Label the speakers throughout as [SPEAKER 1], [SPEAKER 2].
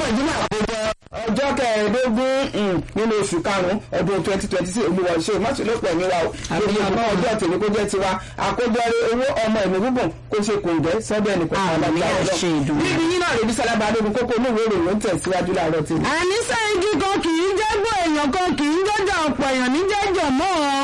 [SPEAKER 1] nàìjíríà àkójọ ọjọ́ kẹẹ̀ẹ́dógún nínú oṣù karùn-ún ọdún twenty twenty six olúwa ṣe mọ́tòlópọ̀ ẹ̀mí wa o lórí ọmọ ọjọ́ tèmi kó jẹ́ tiwa àkójọ owó ọmọ ẹ̀mí gbùngbùn kó ṣe kòǹgẹ́ sọ́dọ̀ ẹnì kan
[SPEAKER 2] Àmì àṣẹ ìdùnnú.
[SPEAKER 1] níbi yín náà rèébi sálábà adógun kókó olúwo ìròyìn ń tẹ̀síwájú láàárọ̀ tèmi.
[SPEAKER 2] àníṣe igi kan kì í jẹ́gbọ́ èèyàn kan kì í jẹ́jọ́ ọ̀pọ̀ èèyàn ní jẹ́jọ́ mọ́ ọ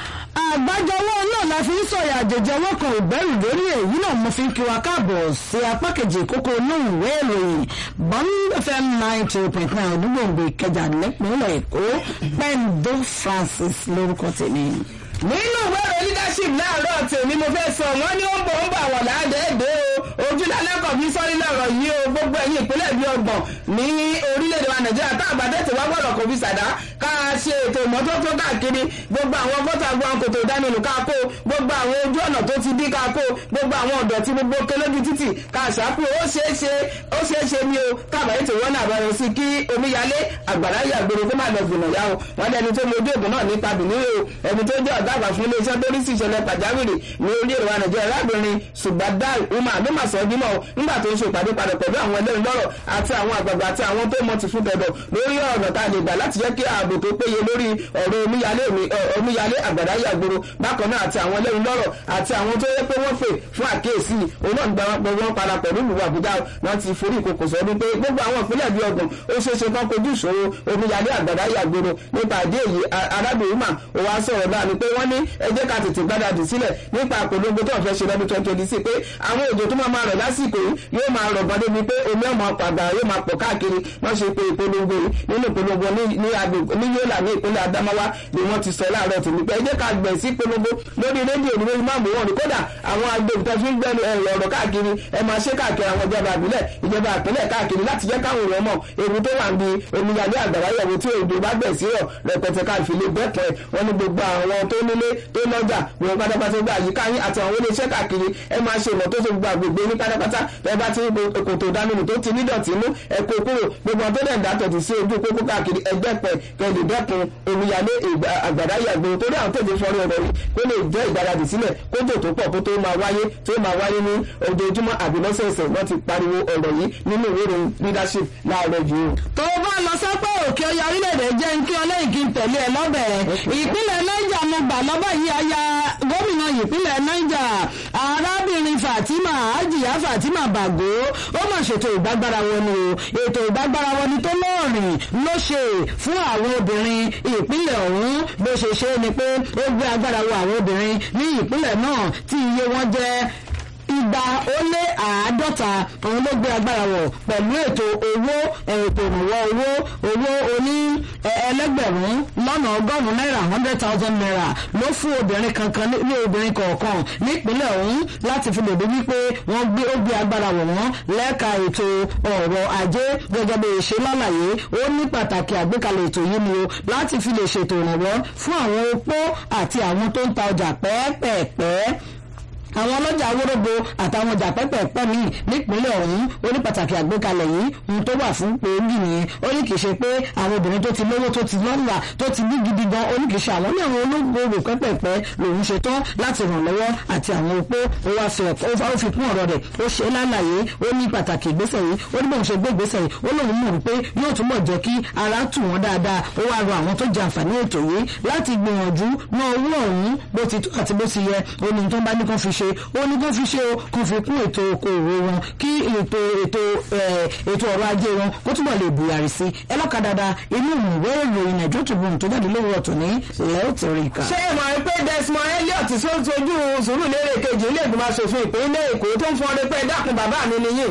[SPEAKER 2] àgbájọwọ́ náà la fi ń sọ̀yà àjèjọwọ́ kan ìgbẹ́rù lórí èyí náà mo fi ń kí wa káàbọ̀ sí apá kejì kókó inú ìwé ìròyìn bond fm ninety point nine onígbòǹgbò ìkẹjà nípínlẹ̀ èkó pendo francis lórúkọ tèmi.
[SPEAKER 1] nínú ìwé ìròyìn leadership láàárọ̀ tèmi mo fẹ́ sọ wọ́n ní ó ń bọ̀ ń bọ̀ àwọn làádẹ́ẹ̀dẹ́ o ojúlálẹ́kọ̀ọ́ bí sọ́rí lọ́rọ̀ yìí o gbogbo ẹ̀yìn ìpínlẹ̀ bíi ọgbọ̀n ní orílẹ̀-èdè wa nàìjíríà tá àbádẹ́ tí wá gbọ́dọ̀ kò fi sàdá ká ṣe ètò ìmọ́tótó káàkiri gbogbo àwọn gọ́tà gbọ́n kòtò ìdánilù ká kó gbogbo àwọn ojú ọ̀nà tó ti dí ká kó gbogbo àwọn ọ̀dọ̀ tí gbogbo kélójú títì ká ṣàkó ó ṣeé ṣe ó ṣeé ṣe ni o káàbàyè tí wọ́n náà bá yọ sí kí omíyalé àgbàrá yàgbére kó má lọ gbìnà yá o wọ́n lẹ́ni tó lójú ògùn náà nípa bìnrin o ẹni tó jẹ́ ọ̀gá àgbà fún iléeṣẹ́ tó rí sí ìṣẹ̀lẹ̀ pàjáwìrì ní orílẹ̀-èdè wa nàìjíríà arábìnrin ṣùgbọ́dá umar ló mà sọ ọ́ dímọ̀ nígbà tó ń ṣe ìpàdé padà pẹ̀lú àwọn ẹlẹ́rìí lọ́rọ̀ àti àwọn àgbààgbà àti àwọn tó mọ̀ ti fún tẹ̀dọ̀ lórí ọ̀nà tá a lè gbà láti jẹ́ kí ààbò tó péye lórí ọ̀rọ̀ omíyalé mi omíyalé àgbàdá yàgboro bákan náà àti àwọn ẹlẹ́rìí lọ́rọ̀ àti àwọn tó yẹ pé wọ́n pè fún àkíyèsí òun náà gba wọn wọn para pẹ̀lú ìlú àbújá wọn ti forí ìkòkò sọ wípé gbogbo àwọn ìpínlẹ̀ bíi ọgbọ̀n ó ṣeé ṣe kán kojú ìṣòro omíyalé àgbàdá yàgboro nípa àdé èyí arábìnrin mà ó wá sọ̀rọ̀ náà ni pé wọ́n ní ẹ jẹ́ ká tètè gbádàdì sílẹ̀ nípa àpolongo tó ń fẹ́ ṣe lọ́dún twenty twenty six pé àwọn òjò tó máa máa rọ̀ lásìkò yìí yóò máa rọ̀ bọ́dé bíi pé omi ọmọ pàgbà yóò máa pọ̀ káàkiri wọ́n ṣe pé ìpolongo yìí nínú ìpolongo ní agbègbè ní yóòlà ní ìpínlẹ̀ Adamawa ni wọ́n ti sọ láàárọ̀ tèmi pé ẹ jẹ́ ká gbẹ̀ sí ìpolongo lórí rédíò ní lórí máàmù wọn ni kódà àwọn agbègbè tó fi ń gbẹ́nu ọ̀rọ̀ káàkiri ẹ máa ṣe káàkiri àwọn ìjọba àbílẹ̀ ìjọba àpínlẹ̀ káàkiri láti jẹ́ káwọn èèyàn mọ̀ ewu tó wà níbi omiyalé àgbàrá yẹ̀wò tí òjò bá gbẹ̀ sí rọ̀ rẹpẹtẹ káàfin lè bẹ́pẹ̀ wọn ní gbogbo àwọn tó nílé tó lọ́jà wọn pátápátá gba àyíká yín àti àwọn oníṣẹ́ káàkiri ẹ máa ṣe ìmọ́tótó gbogbo àgbègbè yín pátápátá ẹ bá ti kòtò ìdánimọ̀ tó ti nídọ̀tí mú ẹ kó kúrò gbogbo àwọn tó dẹ̀ ń dá tọ̀tì sí ojú pópó káàkiri ẹgbẹ́ pẹ̀ kẹ́lẹ̀ dẹ́kun omiyalé àgbàdá yàgbé torí àwọn tètè fọ́rí ọ̀rọ̀ yìí kó lè jẹ́ ìgbáradì sílẹ̀ kótó tó pọ̀ kó tó máa wáyé tó máa wáyé ní ojoojúmọ́ àbí lọ́sẹ̀ẹsẹ̀ wọ́n ti pariwo ọ̀rọ̀ yìí nínú ìwé ìròyìn leadership láàárọ̀ yìí o.
[SPEAKER 2] tó o bá lọ sọ́pọ̀ òkè ọya orílẹ̀-èdè jẹ́ ń kí ọlẹ́yìn kí n tẹ̀lé ẹ lọ́bẹ̀ ìpínlẹ̀ niger mo gbà lọ́bẹ̀ yìí aya gómìnà ìpínlẹ̀ niger arábìnrin fatima ajiya fatima bago ó mà ṣètò ìgbàgbára wọn ni o ètò ìgbàgbára wọn ni tó lọ́ọ̀rìn ló ṣe fún àwọn obìnrin ìpínlẹ̀ ọ̀hún bó ṣe ṣe ni pé ó gbé agbára wọ àwọn obìnrin ní ìpínlẹ̀ náà tí iye wọn jẹ́ igba ó lé àádọ́ta òun ló gbé agbára wọ̀ pẹ̀lú ètò owó ètò ìrànwọ́ owó owó oní ẹlẹ́gbẹ̀rún lọ́nà ọgọ́rùn-ún náírà hundred thousand naira ló fún obìnrin kankan ní obìnrin kọ̀ọ̀kan nípínlẹ̀ ọ̀hún láti fi lè dé wípé wọ́n gbé ó gbé agbára wọ̀ wọ́n lẹ́ka ètò ọ̀rọ̀ ajé gẹ́gẹ́ bí ṣe lálàyé ó ní pàtàkì àgbékalẹ̀ ètò yìí ni o láti fi lè ṣètò ìrànwọ́ fún àwọn opó àti àwọn tó ń ta ọjà pẹ́ẹ́pẹ́ẹ́pẹ́ àwọn ọlọ́jà awórógbó àtàwọn ọjà pẹ́pẹ́pẹ́ míì nípínlẹ̀ ọ̀hún ó ní pàtàkì àgbékalẹ̀ yìí ohun tó wà fún pèémì nìyẹn ó ní kì í ṣe pé àwọn obìnrin tó ti lówó tó ti lọ́nà tó ti ní gidi gan ó ní kì í ṣe àwọn ní àwọn olóògbé pẹ́pẹ́pẹ́ lòun ṣe tán láti ràn lọ́wọ́ àti àwọn opó ó wá fi ó fi kún ọ̀rọ̀ rẹ̀ ó ṣe lálàyé ó ní pàtàkì ìgbésẹ̀ yìí ó ní bóun ṣe gbé ìgbésẹ̀ yìí ó lóun mọ̀ wípé yóò túbọ̀ jẹ́ kí ara tù wọ́n dáadáa ó wá rọ àwọn tó jẹ àǹfààní ètò yìí láti gbìyànjú ná owó ọ̀hún bó ti tó àti bó ti yẹ ó ní tó bá ní kán fi ṣe ó ní kó fi ṣe o kó fi kún ètò okòòwò wọn kí ètò ètò ètò ọrọ̀ ajé wọn kó túbọ̀ lè bùyàrí sí ẹ lọ́ka dáadáa inú ìwé ìròyìn nàìjíríà Tribune tó jáde lówó ọ̀tún ní lẹ́ọ̀tẹ̀ríkà.
[SPEAKER 1] ṣé ẹ mọ̀ pé Desmond Elliot tó sojú Sùúrùlérè kejì ilé ìgbìmọ̀ asòfin ìpínlẹ̀ Èkó tó ń fọn ọdẹ pé dákun bàbá mi nìyí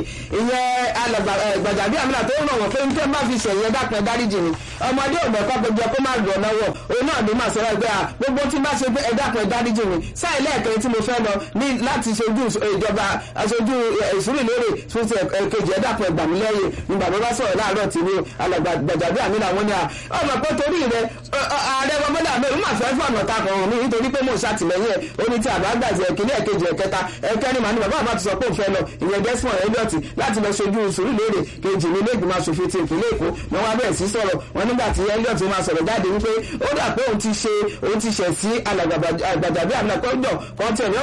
[SPEAKER 1] ìyẹn Gbàjàbí Àmìlà tó ń ràn wọ́n pé nítorí bá fi ṣẹ̀yẹ dákun ẹ dáríjì ni ọmọdé ògbẹ́kọ́ gbẹjọ kó má rọ̀ lọ́wọ́ òun náà ló máa sọ̀rọ̀ ẹgbẹ́ à gbogbo tí bá ṣe pé ẹ dákun ẹ dáríjì ni sáà ilé ẹ̀kẹ́ tí mo fẹ́ lọ ní láti ṣojú ìjọba aṣojú Sùúrùlérè fún ti kejì ẹ̀dàpọ̀ ẹgbàmílẹ́yìn ní bàbá bá sọ̀rọ̀ láàárọ̀ tí ní Gbàjàbí Àmìlà wọn ni à ọmọ pé torí rẹ ààrẹ bọ́bọ́dà mi máa fẹ́ fún ọ̀nà takọ̀ ọ̀hún mi nítorí pé mo ṣàtìlẹ́yìn ẹ̀ ó ní tí àbá gbàjẹ́ ìkíní ẹ̀kejì ẹ̀kẹta ẹ̀kẹrin màá ní bàbá àbá ti sọ pé òun fẹ́ lọ ìyẹn Desmond Elliot láti lọ ṣojú Sùúrùlérè kejì ní ilé ìgbìmọ̀ aṣòfin ti ìpínlẹ̀ Èkó wọn wá bẹ̀rẹ̀ sí sọ̀rọ̀ wọn nígbà tí Elliot máa sọ̀rọ̀ jáde wípé ó dà pé òun ti ṣe òun ti ṣẹ̀ sí Gbàjàbí Àmìlà kọ́jọ̀ kọ́ńtẹ̀ ní wọn ní bàbá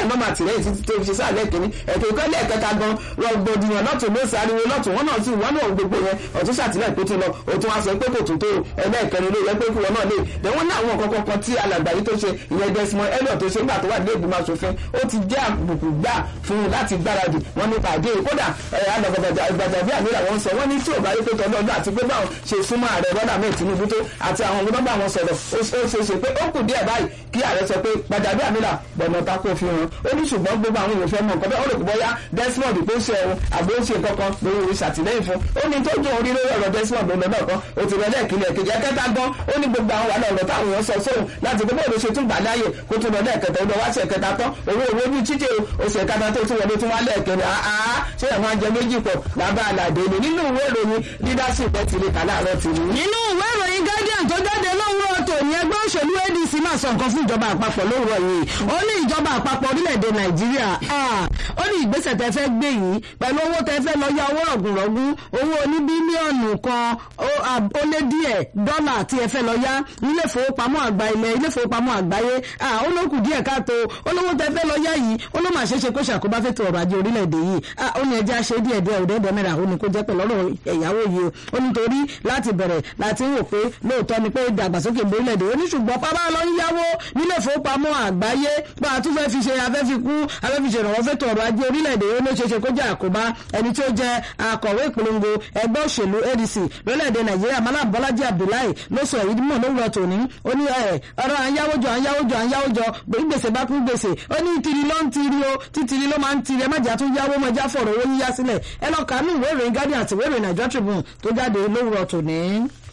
[SPEAKER 1] nọ́mbà àtìlẹ́yìn títí tó fi ṣe sáà lẹ́ẹ̀kínní ẹ̀kẹ́ ìkọ́ lẹ́ẹ̀kẹta gan rọgbọdìyàn lọ́tún ló sáré lọ́tún wọn náà sì wọ́n náà gbogbo yẹn ọ̀tún ṣàtìlẹ́yìn pé tó lọ òtún wá sọ pé kò tún tó ẹlẹ́ẹ̀kẹrin ló yẹ pé kí wọn náà lè dẹ̀ wọ́n ní àwọn nǹkan kan tí alàgbà yìí tó ṣe ìyẹn Desmond Elliot tó ṣe nígbà tó wà ní ìgbìmọ̀ asòfin ó ti jẹ́ àbùkù gbà fún un láti gbáradì wọn ní pàdé kódà àgbàjàbí àmì làwọn sọ wọn ní tí ò bá rí pé tọ́lọ́ ọdún àti pé báwọn ṣe súnmọ́ ààrẹ bọ́dà mẹ́ẹ̀ Tinubu tó àti àwọn ọmọdé bá wọn sọ̀rọ̀ ó ṣe é ṣe pé ó kù díẹ̀ báyìí kí ààrẹ sọ pé gbàjàbí àmì là gbọ̀nà tako fi hàn ó ní ṣùgbọ́n gbogbo àwọn èèyàn fẹ́ mọ̀ nǹkan bẹ́ẹ̀ ó rò pé bọ́yá Desmond pé ó ṣe ẹ̀hún àbí ó ṣe kankan lórí orí ṣàtìlẹ́yìn fún ó ní tó dùn orí lórí ọ̀rọ̀ Desmond lọ́nà náà kan ó ti rẹ̀ lẹ́ẹ̀kìlẹ̀ kejì ẹ̀kẹta gan ó ní gbogbo àwọn wàhálà ọ̀rọ̀ táwọn èèyàn sọ sóhun láti gbogbo òde ṣe tún gbà láàyè kó tún lọ lẹ́ẹ̀kẹta ó lọ wá sí ẹ̀kẹta tán owó owó bí títí oṣù ẹ̀kẹta tó tún wọlé tún wá lẹ́ẹ̀kẹrin àá ṣé ẹ̀wọ̀n ajẹ méjì pọ̀ lábá àlàdé ni nínú ìwé ìròyìn leadership ẹ̀ ti lè kà láàárọ̀ tì ní.
[SPEAKER 2] nínú ìwé ìròyìn guardian tó jáde lówùrọ̀ tòní ẹgbẹ́ òṣèlú adc máa sọ nǹkan fún ìjọba àpapọ̀ lówùrọ̀ yìí ó ní ìjọba àpapọ̀ orílẹ̀-èdè nàìjíríà ó ní ìgbésẹ̀ tẹ́ fẹ́ gbé yìí pẹ̀lú owó tẹ́ fẹ́ lọ yá owó rọ̀gùnrọ̀gùn owó oní bílíọ̀nù kan ó lé díẹ̀ dọ́là tí ẹ fẹ́ lọ yá nílé ìfowópamọ́ àgbà ilẹ̀ ilé ìfowópamọ́ àgbáyé ó ló kù díẹ̀ káàtó olówó tẹ́ fẹ́ lọ yá yìí ó ló mà ṣe é ṣe kó ṣàkóbá fẹ́tò ọrọ̀ ajé orílẹ̀-èdè yìí ó ní ẹjẹ́ àṣẹ díẹ̀ díẹ̀ òdẹ́dẹ́ mẹ́ra ó ní kó jẹ́ pẹ̀lú ọ̀rọ̀ ẹ̀yáwó yìí ó nítorí láti bẹ̀rẹ̀ láti ń wò pé lóòótọ́ ni pé ìdàgbàsókè orílẹ̀-èdè ó ní ṣùgbọ́n pápá lọ ń yáwó nílé ìfowópamọ́ àgbáyé bá a tún fẹ́ fi ṣe afẹ́fikú afẹ́fiṣe ìrànwọ́ fẹ́tò ọrọ̀ ajé orílẹ̀-èdè ó ló ṣe ṣe kó jẹ́ àkóbá ẹni tí ó jẹ́ akọ̀wé ìpolongo ẹgbẹ́ òṣèlú ADC lórílẹ̀-èdè Nàìjíríà Malam Bọ́lájí Abdullahi ló sọ èyí mọ̀ lówùrọ̀ tòní ó ní ẹ̀ ọ̀rọ̀ àyáwójọ àyáwójọ àyáwójọ gbèsè bá kún gbèsè ó ní tiri ló ń tiri o títiri ló máa ń tiri ẹ má jà tún yáwó mọ́ ẹjá fọ̀rọ̀ owó yíyá sílẹ̀ ẹ lọ kàánú ìwé ìròyìn Guardian àti ìwé ìròyìn Nigeria Tribune tó jáde lówùrọ̀ tòní.